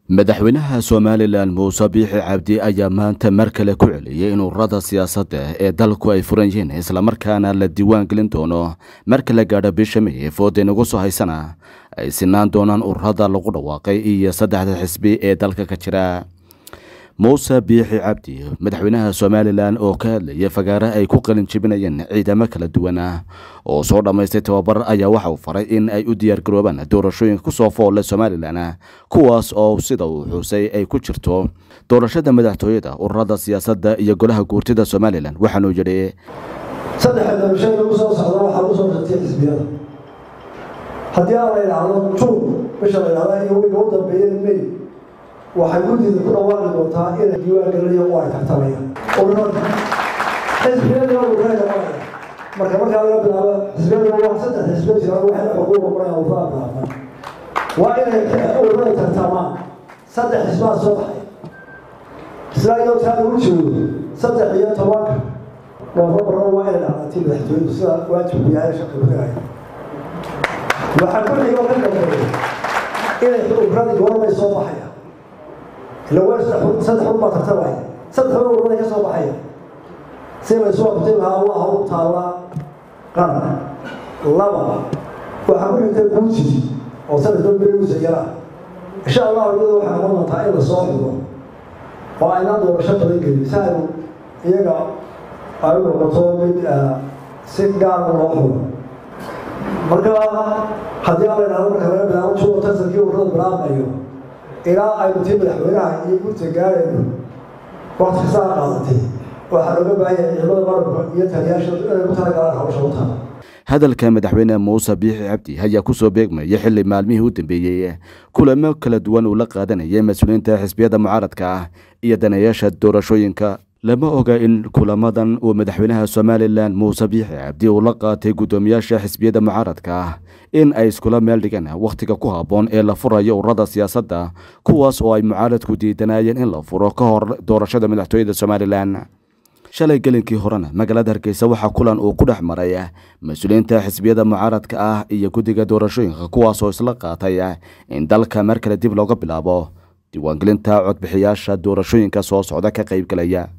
madaxweynaha somalilan muuse biixi cabdi ayaa maanta mar kale ku celiyey in ururada siyaasadda ee dalku ay furan yihiin islamarkaana la diiwaan gelin doono marka la gaadho bisha may fooda inagu soo haysana ay sinaan doonaan ururada lagu dhawaaqay iyo saddexda xisbi ee dalka ka jira muuse biixi cabdi madaxweynaha somalilan oo ka hadlayay fagaare ay ku qalin jebinayeen ciidamo kala duwan ah oo soo dhammaystay tababar ayaa waxa uu faray in ay u diyaargaroobaan doorashooyinka kusoo foolle somalilan kuwaas oo sida uu xuusay ay ku jirto doorashada madaxtooyada ururada siyaasadda iyo golaha guurtida somalilan waxaanuu yidhi saddexa doorashada lagu soo socda waxaa lagu soo shartay xisbiyada haddii aan la idhaahdo juun bisha la idhahda iyo wiga u dambeeya may waxay guddida ku dhawaaqi doontaa inay diiwaan gelinayo oo ay tartamayaan ururada xisbiyada ururada maraya marka markaa laga bilaabo xisbiyada waa saddex xisbiya jiraan waxay xuquuq noqonayaan ururada bilaabaan waa inay ururada tartamaan saddex xisbaa soo baxay isla iyadoo taa lagu joogo saddex iyo tobanka noofambarna waa inay dhacdatii madaxtooyadu sida waajibku yahay shaqi kudhigaya waxaa ku xigoo ka dambeeya inay ururada goormay soo baxaya ila waa saddex xun baa tartamaya saddex xun ururada ka soo baxaya si laysu waqti lahaa waa hawl taalla qaran laba waxaa ku xigta guuji oo sanadka beruusa yara insha allahu iyada waxaa noqon doontaa in la soo xigo oo aynaan doorasho badan gelin si aynu iyaga ay u noqoto mid si gaara loo xugo marka haddii aan la idhahdo marka laga bilaabo juuno tartankii ururada bilaabmayo ilaa aynu tii madaxweynaha iyo gurta gaarayno wakti kastaa qaadatay waxaa looga baahanya ciidamada marabka iyo taliyaasha inay ku talagalaan hawsha u taala hadalka madaxweyne muuse biixi cabdi ayaa kusoo beegmaya xili maalmihii u dambeeyey kulamo kala duwan uu la qaadanayay mas-uuliyiinta xisbiyada mucaaradka ah iyo daneeyaasha doorashooyinka lama oga in kulamadan uu madaxweynaha somalilan muuse biixi cabdi uu la qaatay guddoomiyaasha xisbiyada mucaaradka ah in ay iskula meel dhigaan wakhtiga ku habboon ee la furayo ururada siyaasadda kuwaas oo ay mucaaradku diidanayeen in la furo ka hor doorashada madaxtooyada somalilan shalay gelinkii horena magaalada hargeysa waxaa kulan uu ku dhex maray mas-uuliyiinta xisbiyada mucaaradka ah iyo guddiga doorashooyinka kuwaasoo isla qaatay in dalka mar kale dib looga bilaabo diiwaangelinta codbixiyaasha doorashooyinka soo socda ka qaybgalaya